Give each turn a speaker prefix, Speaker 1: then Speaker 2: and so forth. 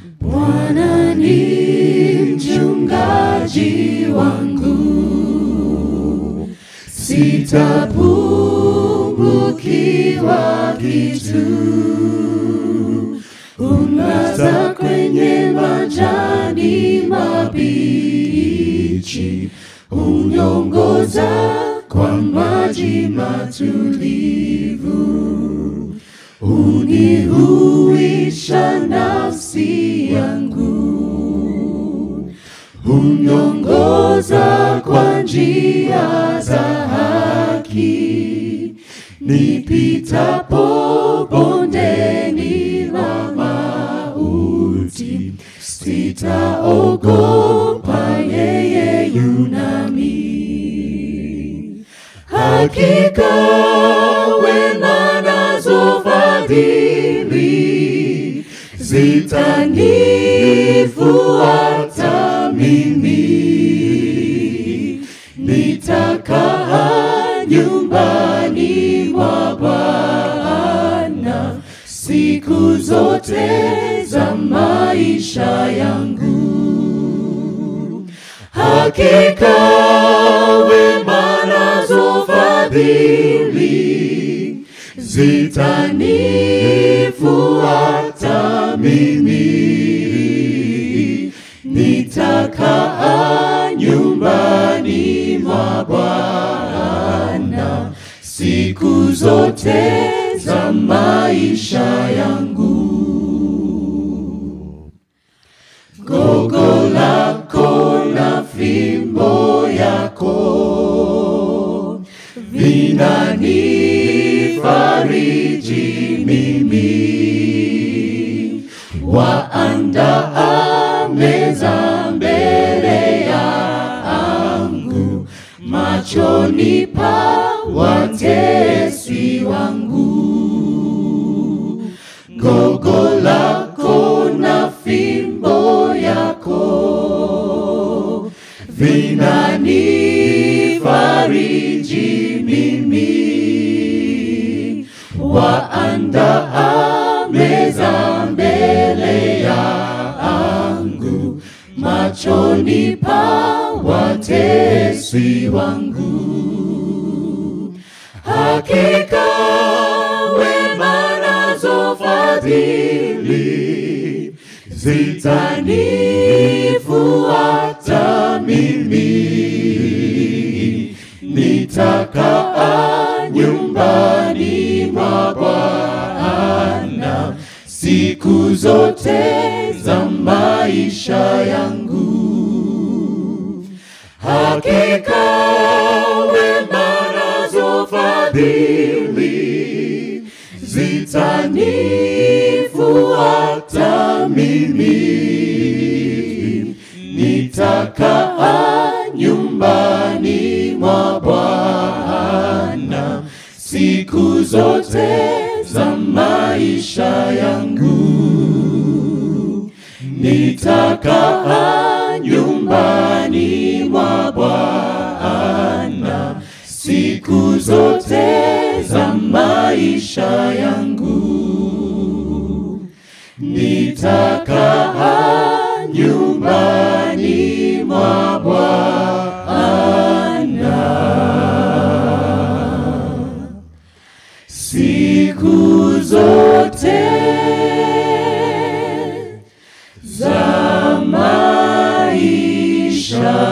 Speaker 1: Bwana ni mchungaji wangu, sitapungukiwa kitu. Unlaza kwenye majani mabichi, uniongoza kwa maji matulivu, unihuisha nafsi yangu, uniongoza kwa njia za haki, nipitapo bondeni la mauti, sitaogopa, yeye yunami. Hakika wema nazo fadhili zitanifuata mimi, nitakaa nyumbani mwa Bwana siku zote za maisha yangu. Hakika wema nazo fadhili zitanifuata mimi, nitakaa nyumbani mwa Bwana siku zote za maisha yangu. Gogo lako na fimbo yako vinanifariji mimi, waandaa meza mbele yangu machoni pa watesi wangu. Gogo lako na fimbo yako vinanifariji mimi, waandaa meza mbele yangu machoni pa watesi wangu. Hakika wema nazo fadhili zitanifuata mimi, nitakaa nyumbani mwa Bwana siku zote za maisha yangu. Hakika wema nazo fadhili zitanifuata mimi, nitakaa nyumbani mwa Bwana siku zote za maisha yangu, nitakaa nyumbani mwa Bwana siku zote za maisha yangu, nitakaa nyumbani mwa Bwana siku zote za maisha